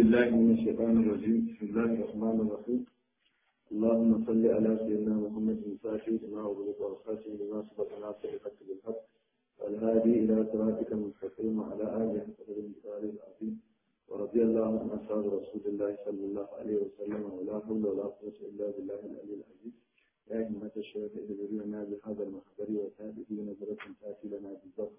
بالله من الشيطان الرجيم بسم الله الرحمن الرحيم اللهم صل على سيدنا محمد الفاتح لما أغلق والخاتم لما سبق ناصر الحق بالحق والهادي إلى صراطك المستقيم وعلى آله وصحبه المثال العظيم ورضي الله عن أصحاب رسول الله صلى الله عليه وسلم ولا حول ولا قوة إلا بالله العلي العزيز يا همة الشيخ إذن بهذا المحضر وتابعي نظرة تأتي لنا بالظفر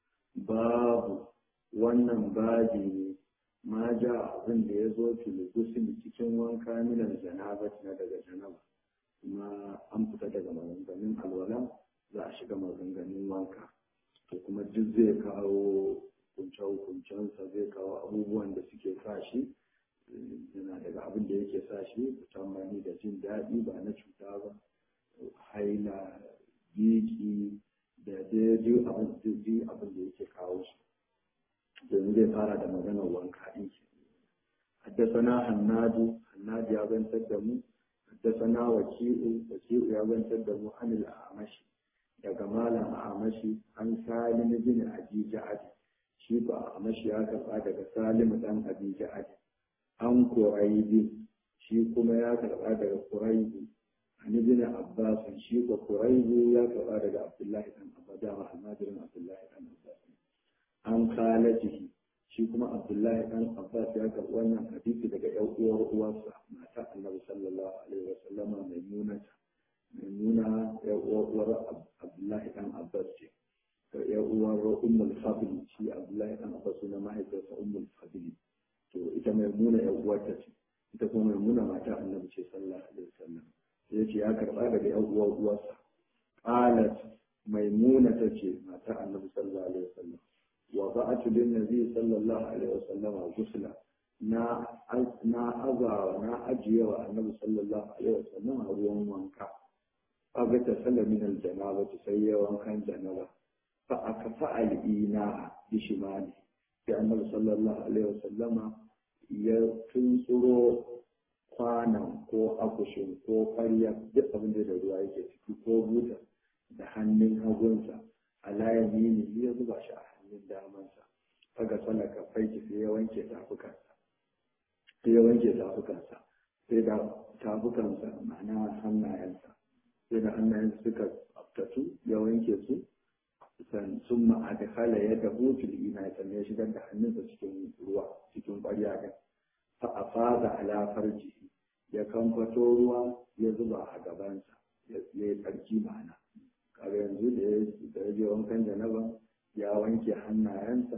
باب wannan babi ne ma ja abin da ya zo filigusin cikin wanka milan janaba na daga janaba kuma an fita daga maganganun alwala za a shiga maganganun wanka to kuma duk zai kawo kunce-kuncensa zai kawo abubuwan da suke sa shi yana daga abin da yake sa shi musamman da jin daɗi ba na cuta ba haila biki da dai abin da yake kawo shi domin zai fara da maganar wanka ɗin ke haddasana hannadu hannadu ya zantar da mu haddasana waki'u waki'u ya zantar da mu anil amashi daga malam amashi an salim bin abi ja'adi shi ba amashi ya karɓa daga salim dan abi ja'adi an kuraibi shi kuma ya karɓa daga kuraibi an ibn abbas shi ko kuraibi ya karɓa daga abdullahi dan abbas da almajirin abdullahi dan abbas an kalatihi shi kuma abdullahi dan abbas ya karɓi wannan hadisi daga yan uwar uwarsa mata annabi sallallahu alaihi wa sallama maimuna maimuna yan uwar abdullahi dan abbas ce yan uwar ummul fadl shi abdullahi dan abbas na mahaifiyarsa ummul fadl to ita maimuna yan uwarta ce ita kuma maimuna mata annabi ce sallallahu alaihi wa sallam sai ce ya karɓa daga yan uwar uwarsa qalat maimuna ta ce mata annabi sallallahu alaihi wa sallam وضعت للنبي صلى الله عليه وسلم غسلا na na azawa na ajiye wa annabi sallallahu alaihi wasallam a ruwan wanka kaga ta sallar min aljanaba ta sai ya wankan janaba fa aka fa'al ina bi shimali sai annabi sallallahu alaihi wasallama ya tuntsuro kwanan ko akushin ko ƙarya duk abin da ruwa yake ciki ko buta da hannun hagunsa ala yamini ya zuba shi a hannun damansa faga sallar kafai ki sai ya wanke tafukansa sai ya wanke tafukansa sai da tafukansa ma'ana hannayensa sai da hannayensa suka tsaftatu ya wanke su san sun ma'adakala ya dahu fil ina sannan ya shigar da hannunsa cikin ruwa cikin ƙwarya ɗin fa a fada ala farjihi ya kamfato ruwa ya zuba a gabansa ya yi tsarki ma'ana kaga yanzu da ya je wankan janaba ya wanke hannayensa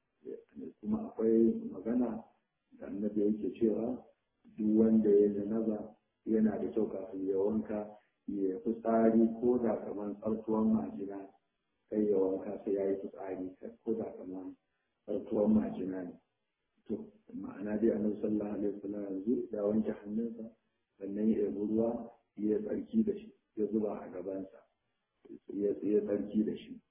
kuma akwai magana da annabi yake cewa duk wanda ya janaba yana da kyau kafin ya wanka ya fitsari ko da kamar tsartuwan majina kai ya wanka sai ya yi fitsari ko da kamar tsartuwan majina ne to ma'ana dai annabi sallallahu alaihi wasallam yanzu ya wanke hannunsa sannan ya yi ruwa ya tsarki da shi ya zuba a gabansa ya tsarki da shi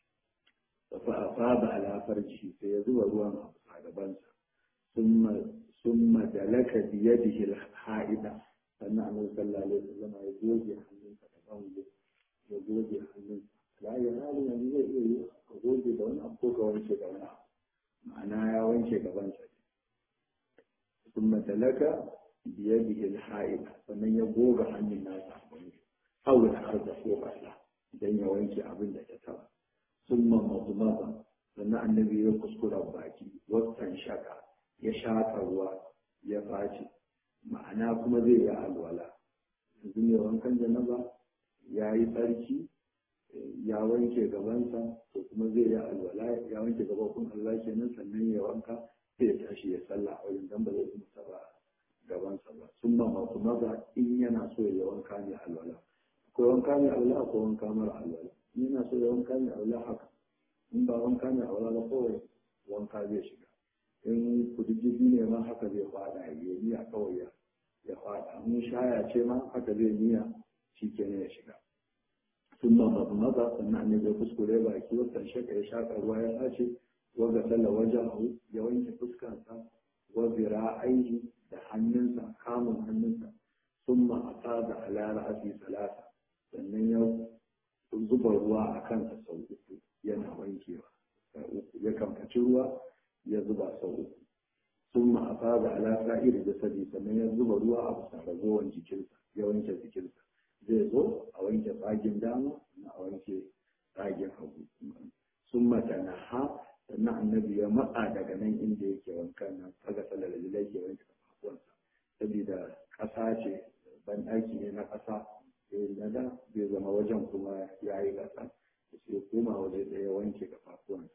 فأصاب على فرجه سيزوى الوان أبصى جبانسا ثم ثم دلك بيده الحائدة فالنعم صلى الله عليه وسلم يقول يحمل فتفهم يقول يحمل لا ينال من يقول دون أبوك وانشي دون معناه يا وانشي جبانسا ثم دلك بيده الحائدة فمن يقول عن الناس أو الأرض فوق الله idan ya wanke abin da ta taba ثم مضمضة sannan annabi ya kuskura baki wasan shaka ya shaka ruwa ya faci ma'ana kuma zai yi alwala yanzu ne wankan janaba ya yi tsarki ya wanke gabansa to kuma zai yi alwala ya wanke gabakun Allah kenan sannan ya wanka sai ya tashi ya sallah a wajen dan ba zai kuma taba gabansa ba sun ma masu maza in yana so ya wanka ne alwala akwai wanka ne alwala akwai wanka mara alwala yana so ya wanka ne aula haka in ba wanka ne aula ba kawai wanka zai shiga in kududdufi ne ma haka zai fada ya niya kawai ya ya fada in shaya ce ma haka zai niya shi ke ya shiga sun ma mazu maza sannan ne zai kuskure baki wata shaka ya shaka ruwa ya sace waga salla wajen ya wanke fuskansa wa aiki da hannunsa kamun hannunsa sun ma a tsada ala ra'asi salasa sannan ya zuba ruwa a kansa sau uku yana wankewa ya kamfaci ruwa ya zuba sau uku sun ma a afada ala sa'ir jasadi sannan ya zuba ruwa a bisa ragowar jikinsa ya wanke jikinsa zai zo a wanke tsagin dama na a wanke tsagin hagu sun mata na ha sannan annabi ya matsa daga nan inda yake wankan nan kaga salar jilai ke wanke kafafuwansa saboda ƙasa ce ban ɗaki ne na ƙasa na da zai zama wajen kuma ya yi ƙasa sai koma waje ɗaya wanke kafafuwansa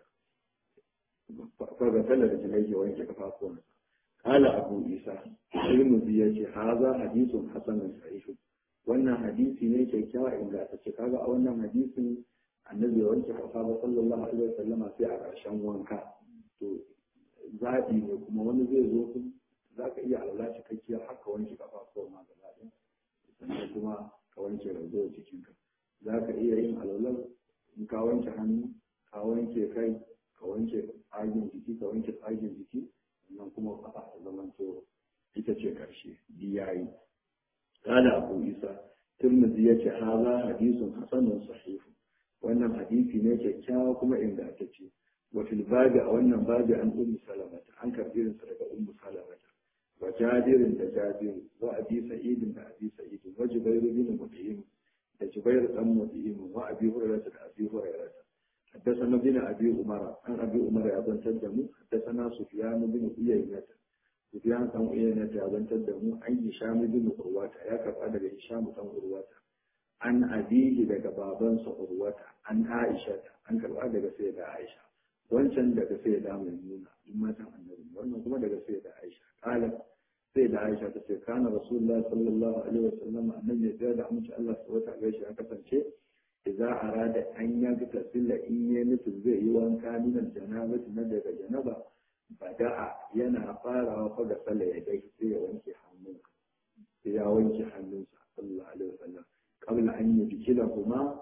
kaga salar jilai ke wanke kafafuwansa kala abu isa ilmuzi ya ce haza hadisun hasanun sahihu wannan hadisi ne kyakkyawa ingantacce kaga a wannan hadisin annabi ya wanke kafa ba sallallahu alaihi wasallam sai a ƙarshen wanka to zaɓi ne kuma wani zai zo ku za ka iya alwala cikakkiyar haka wanke kafa ko ma gaba ɗaya sannan kuma ka wanke ragowar jikinka za ka iya yin alwalar in ka wanke hannu ka wanke kai ka wanke tsagin jiki ka wanke tsagin jiki sannan kuma kafa ta zamanto ita ce ƙarshe biyayi قال أبو عيسى ترمذي يتي هذا حديث حسن صحيح wannan hadisi ne kyakkyawa kuma ingantacce wa fil babi a wannan babi an ummu salamata an karbi irin daga ummu salamata wa jabirin da jabir wa abi sa'id da abi sa'id wa jubair bin mut'im da jubair dan mut'im wa abi hurairah da abi hurairah حدثنا بن ابي عمر عن ابي عمر ابن تدمو حدثنا سفيان بن عيينة Sufyan ɗan Uyayna ta zantar da mu an yi Hisham bin Urwata ya karɓa daga Hisham ɗan Urwata an abihi daga babansa Urwata an Aisha an karɓa daga sai da Aisha wancan daga sai da Maimuna in matan annabi wannan kuma daga sai da Aisha kala sai da Aisha ta ce kana Rasulullah sallallahu alaihi wasallam annabi ya da amince Allah subhanahu wa ta'ala ya kasance idza arada an yaga tasilla in ya nufi zai yi wanka min janabati na daga janaba bada'a yana farawa fa da sallah ya dai sai ya wanke hannunsa sai ya wanke hannunsa sallallahu alaihi wasallam kabla an yi bikila kuma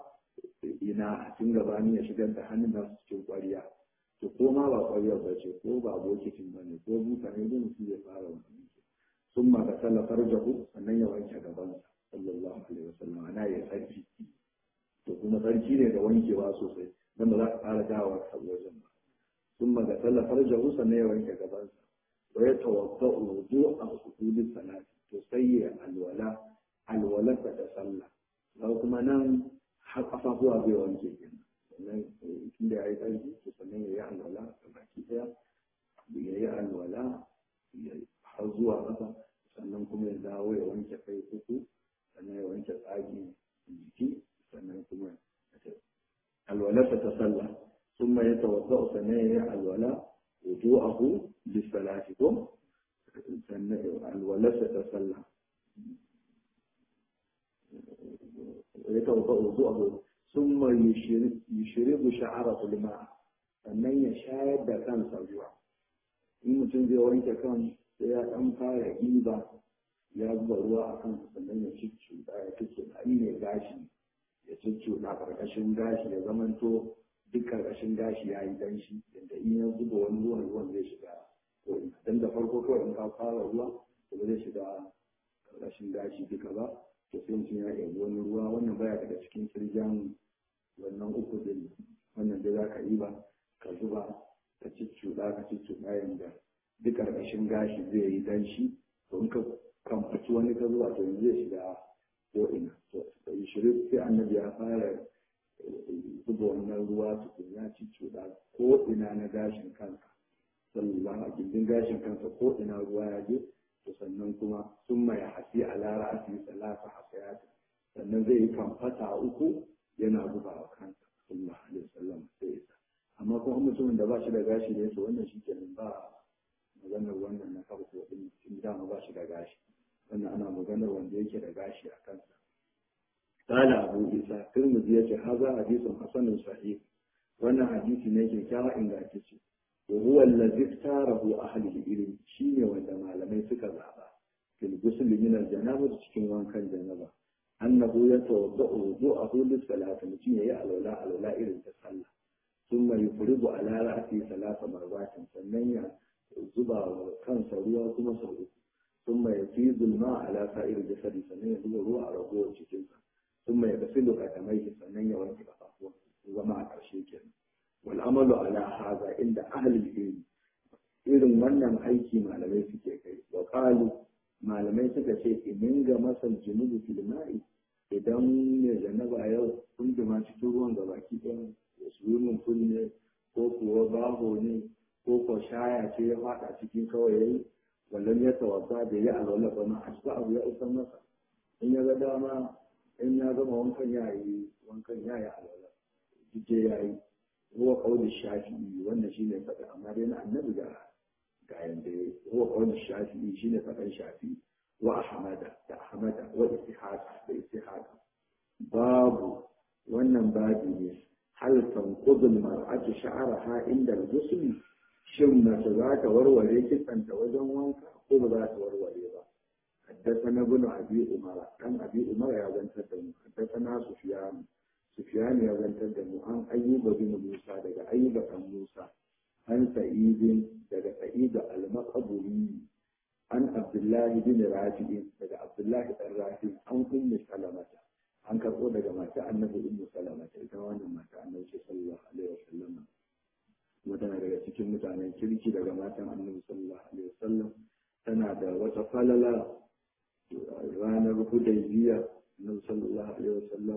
ina a tun gabani ya shigar da hannun nasu cikin ƙwariya to ko ma ba ƙwariyar ba ce ko ba bokitin ba ne ko buta ne da mutum ya fara wani sun ma ga sallah farjahu sannan ya wanke gabansa sallallahu alaihi wasallam ana ya sarki to kuma sarki ne da wankewa sosai dan ba za ka fara dawowa ka wajen ba ثم غسل فرجه sannan ya wanke gabansa wa ya tawaffa wudu a sujudin salati to sai ya alwala alwalata da sallah ba kuma nan har kafafuwa bai wanke kenan sannan tunda ya yi ƙarfi to sannan ya yi alwala ga baki ɗaya ya yi alwala har zuwa ƙasa sannan kuma ya dawo ya wanke kai uku sannan ya wanke tsagi jiki sannan kuma alwalarsa ta sallah ثم يتوضا ثنايا الولاء وضوءه للصلاه كم الولاء تتصلى يتوضا وضوءه ثم يشرب شعره الماء sannan ya shayar da kansa ruwa in mutum zai wanke kan sai ya ɗan fara giba ya zuba ruwa a kansa sannan ya cicciɗa ya cicciɗa ne gashi ya cicciɗa ƙarƙashin gashi ya zamanto duk karkashin gashi ya yi danshi yadda in ya zuba wani ruwan ruwan zai shiga ko ina dan da farko kawai in ka fara ruwa to ba zai shiga karkashin gashi duka ba to sai mutum ya ɗebi wani ruwa wannan baya daga cikin kirjan wannan uku din wannan da za ka yi ba ka zuba ka cicciɗa ka cicciɗa yadda duk karkashin gashi zai yi danshi to in ka kamfaci wani ka zuba to yanzu zai shiga ko ina to shirin sai annabi ya fara zuba wannan ruwa tukun ya ci cuɗa ko ina na gashin kansa sallallahu a gindin gashin kansa ko ina ruwa ya je to sannan kuma sun mai hasi a lara asi salasa hasayata sannan zai yi kamfata uku yana zuba wa kansa sallallahu alaihi wasallam sai isa amma kuma mutumin da ba shi da gashi ne to wannan shi kenan ba maganar wannan na farko din tun dama ba shi da gashi wannan ana maganar wanda yake da gashi a kansa قال أبو عيسى ترمذي هذا حديث حسن صحيح وانا حديث نيجي كاوا إن غاتيشي وهو الذي اختاره أهل العلم شيني ولا malamai suka zaba في الغسل من الجنابة cikin wankan janaba annahu yatawadda'u wudu'ahu lis-salati mutum yayi alwala alwala irin ta sallah thumma yufridu ala ra'si salasa marratin sannan ya zuba kansa ruwa kuma sau uku thumma yafidu al-ma'a ala sa'ir jasadi sannan ya zuba ruwa a ragowar cikinsa ثم يغسل قدميه sannan ya wanke kafafuwa zama a ƙarshe kenan wal amalu ala hadha inda ahli al-ilm irin wannan aiki malamai suke kai wa qalu malamai suka ce idan ga masal junubu fil ma'i idan ne janaba yau kun jima cikin ruwan ga baki ɗaya swimming pool ne ko kuwa baho ne ko ko shaya ce ya faɗa cikin kawai yayi wallan ya tawassa da ya alwala ba ma asba abu ya usan masa in ya ga dama in ya gama wankan ya yi wankan ya yi alwala jije ya yi huwa qawli shafi'i wannan shine faɗa amma dai na annabi ga ga yanda huwa qawli shafi'i shine faɗan shafi'i wa ahmada da ahmada wa istihaqa da istihaqa babu wannan babi ne hal tanqudul mar'atu sha'raha inda al-ghusl shin mace za ta warware kitsanta wajen wanka ko ba za ta warware ba حدثنا ابن ابي عمر عن ابي عمر يا زنتر دمو حدثنا سفيان سفيان يا زنتر دمو عن ايوب بن موسى daga ايوب بن موسى عن سعيد daga سعيد المقبري عن عبد الله بن رافع daga عبد الله بن رافع عن ام سلمة an karɓo daga mata annabi ummu salama ta ita wannan mata annabi sallallahu alaihi wasallam kuma tana daga cikin mutanen kirki daga matan annabi sallallahu alaihi wasallam tana da wata falala ranar hudaybiya annabi sallallahu alaihi wasallam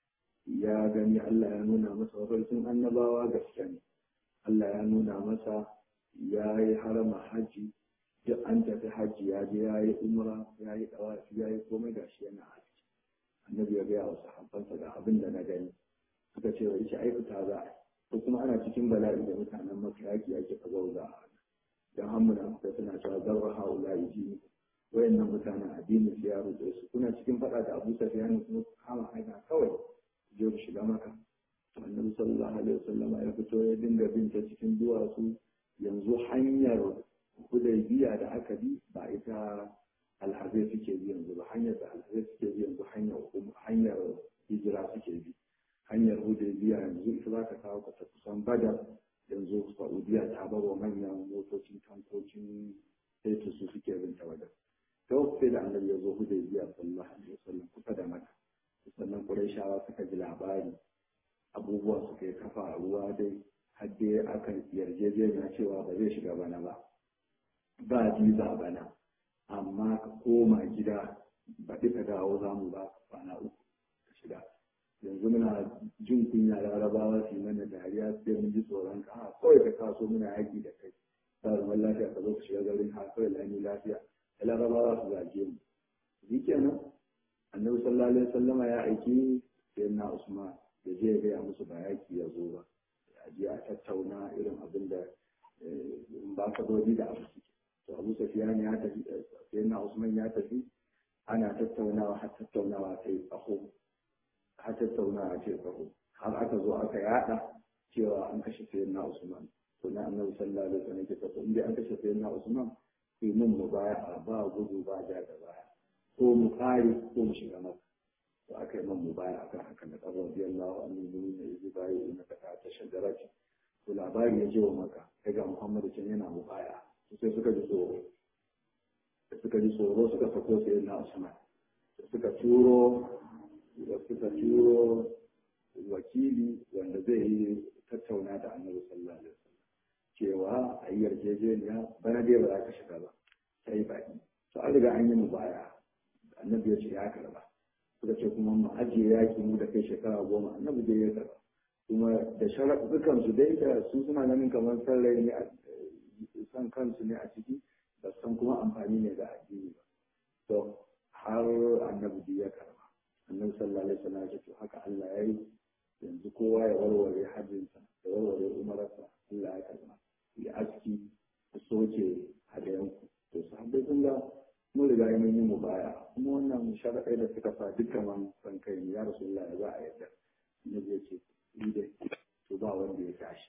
ya gani Allah ya nuna masa mafarkin annabawa gaske ne Allah ya nuna masa ya yi harama haji duk an tafi haji ya je ya yi umra ya yi dawafi ya yi komai gashi yana haji annabi ya gaya wa sahabbansa ga abin da na gani suka ce wa ishe aikata za a ko kuma ana cikin bala'i da mutanen maka yaki ake ka zauza a dan hamuna suka suna cewa zarra haula yi wayannan mutanen addinin su ya rubuce su kuna cikin faɗa da Abu Sufyan kuma kama hanya kawai je ku shiga maka annabi sallallahu alaihi wasallam ya fito ya dinga bin ta cikin duwatsu yanzu hanyar hudaybiya da aka bi ba ita alhazai suke bi yanzu ba hanyar da alhazai suke bi yanzu hanyar hanyar hijira suke bi hanyar hudaybiya yanzu ita za ka kawo ka kusan badar yanzu saudiya ta bar wa manyan motocin tankocin sai su suke bin ta wajen to sai da annabi ya zo hudaybiya sallallahu alaihi wasallam kusa da maka sannan qurayshawa suka ji labari abubuwa suka yi kafa a ruwa dai har dai aka yarjejeniya cewa ba zai shiga bana ba ba visa bana amma ka koma gida ba ka dawo za mu ba kwana uku ka shiga yanzu muna jin kunya larabawa su yi mana dariya sai mun ji tsoron ka kawai ka kaso muna yaki da kai ba zaman lafiya ka zo ka shiga garin ha kawai lani lafiya da larabawa su zage mu shi kenan annabi sallallahu alaihi wasallama ya aiki sai na usman da je ya gaya musu ba yaki ya zo ba a je a tattauna irin abin da ba ka dodi da abu suke to abu safiyan ya tafi sai na usman ya tafi ana tattaunawa har tattaunawa ta yi tsaho har tattaunawa ce tsaho har aka zo aka yada cewa an kashe sai na usman to na annabi sallallahu alaihi wasallam ke tafi inda an kashe sai na usman sai mun mu baya ba gudu ba ja da baya ko mu kare ko mu shiga maka to aka yi man mu baya akan haka da kaza radiyallahu anhu mun ne yi bayi na ta ta shagarati to labari ya je wa maka daga muhammadu can yana mu baya sai suka ji tsoro da suka ji tsoro suka sako sai na usman suka turo da suka turo wakili wanda zai yi tattauna da annabi sallallahu alaihi wasallam cewa a yi yarjejeniya bana dai ba za ka shiga ba sai baki to an riga an yi mu baya annabi ya ce ya karba suka ce kuma mu ajiye yaki mu da kai shekara goma annabi dai ya karba kuma da sharaɗukan su dai da su suna ganin kamar san rai ne san kansu ne a ciki ba san kuma amfani ne da addini ba to har annabi ya karba annabi sallallahu alaihi wasallam ya ce haka Allah ya yi yanzu kowa ya warware hajjinsa ya warware umararsa Allah ya karba ya aski ku soke hadayanku to sahabbai sun ga mun riga mun yi mu baya kuma wannan sharaɗai da suka sa dukkan man san kai ya rasulullahi za a yarda annabi ya ce ni dai to ba wanda ya tashi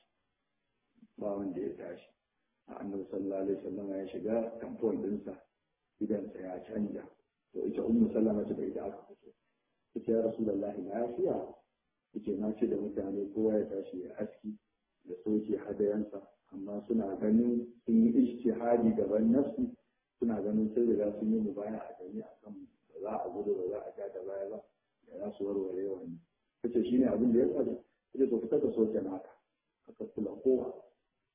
ba wanda ya tashi annabi sallallahu alaihi wasallam ya shiga tamfon dinsa idansa ya canja to ita ummu sallama ce da ita aka fito ita ya rasulullahi lafiya yace na ce da mutane kowa ya tashi ya aski da soke hadayansa amma suna ganin sun yi ijtihadi gaban nafsu suna ganin sun riga sun yi mubaya a gani akan ba za a gudu ba za a ja da baya ba da za su warware wannan kace shine abin da ya faru kace to fitar da soke naka ka kula kowa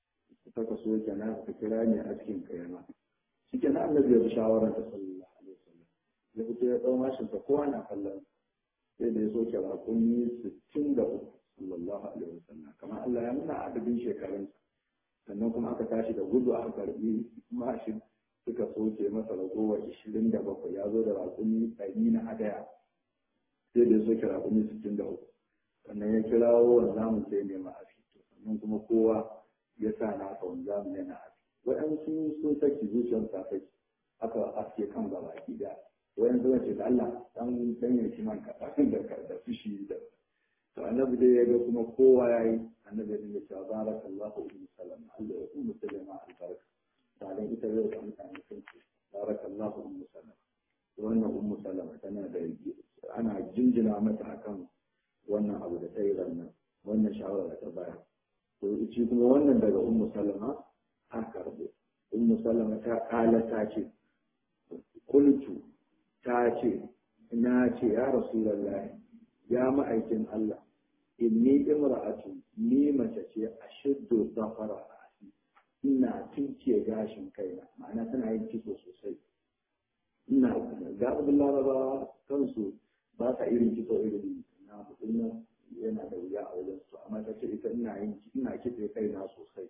ta kaso kenan ka kira ne a cikin kayama shi kenan annabi ya bi shawaran ta sallallahu alaihi wasallam ya fito ya ɗau mashin ta kowa na kallon sai da ya soke raƙumi sittin da uku sallallahu alaihi wasallam kamar Allah ya nuna adadin shekarunsa sannan kuma aka tashi da gudu aka karbi mashin suka soke masa ragowar ishirin da bakwai ya zo da raƙumi ɗari na hadaya sai da ya soke raƙumi sittin da uku sannan ya kirawo wanzamin sai nema a fito sannan kuma kowa ya sa nasa wanzamin yana a waɗansu sun saki zuciyar ta saki aka aske kan gaba ki da wayan zuwa ce da Allah dan dan yanki man kaɗan da da fushi da to annabi dai ya ga kuma kowa ya yi annabi ya ce barakallahu ummu salama Allah ya ummu salama albarka dan ita yau da mutane sun ce barakallahu ummu salama wannan ummu salama tana da ana jinjina mata akan wannan abu da ta yi rannan wannan shawara da ta bayar to shi kuma wannan daga ummu salama har karbo ummu salama ta kala ta ce kultu ta ce na ce ya rasulullahi ya ma'aikin Allah inni imra'atu ni mace ce a shiddo zafara a ina tunce gashin kaina ma'ana tana yin kitso sosai ina ga abin laraba kansu ba sa irin kitso irin na mutum yana da wuya a wajen su amma ta ce ita ina yin ina kitse kaina sosai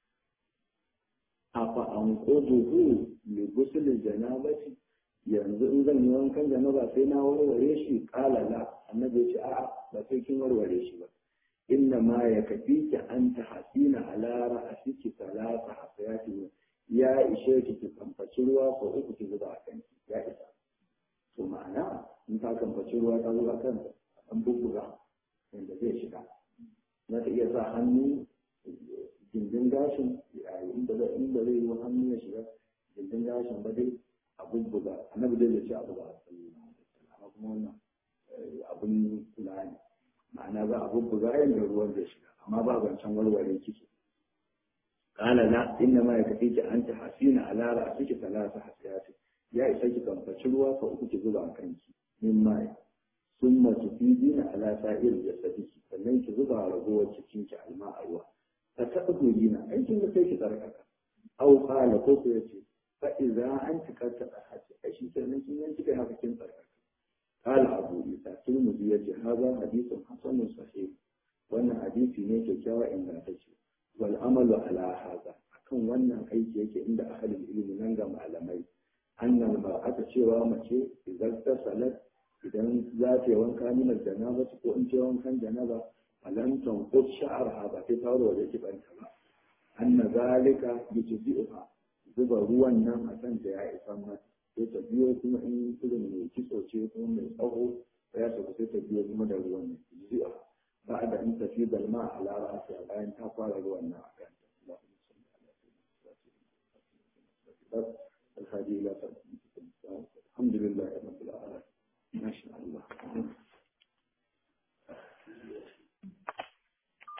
afa an quduhu li ghusl janabati yanzu in zan yi wankan janaba sai na warware shi kala la annabi ya ce a'a ba sai kin warware shi ba inna ma ya kafi ki an ta hasina ala ra'asiki salasa hasayati ya ishe ki ki kamfaci ruwa ko uku ki zuba a kanki ya isa to ma'ana in ta kamfaci ruwa ta zuba kan an bubbuga inda zai shiga za ta iya sa hannu gindin gashin inda zai inda zai yi hannu ya shiga gindin gashin ba dai a bubbuga annabi dai ya ce abu ba amma kuma wannan abun kula ne ma'ana za a bubbuga yadda ruwan zai shiga amma ba zancen warware kike kala la inna ma yakfi ki anta hasina ala ra'siki salasa hasiyati ya isa ki kamfaci ruwa fa uku ki zuba kanki min mai summa tufidina ala sa'ir jasadiki sannan ki zuba ragowar cikin ki alma a ruwa ta taɓa dina aikin da sai ki tsarkaka au kala ko ko yace fa idza anti karta hasi ai shi kenan kin yanki kai haka kin tsarkaka قال أبو إيسى الترمذي يجي هذا حديث حسن صحيح وأن حديثي نيكي كاوى إن تجي والأمل على هذا أكون وأن أيكي يجي عند أهل العلم ننجم على مي أن المرأة شوى مشي إذا اغتسلت إذا ذات وانكا من الجنابة وإن وانكا جنابة فلم تنقض شعرها بكتار ويجب أن تبع أن ذلك يجزئها zuba ruwan nan a kan da ya isa mata sai ta biyo kuma in irin mai kitso ce kuma mai tsawo ya tafi sai ta biyo kuma da ruwan nan zuwa ba da in tafi dalma a lara a bayan ta fara ruwan nan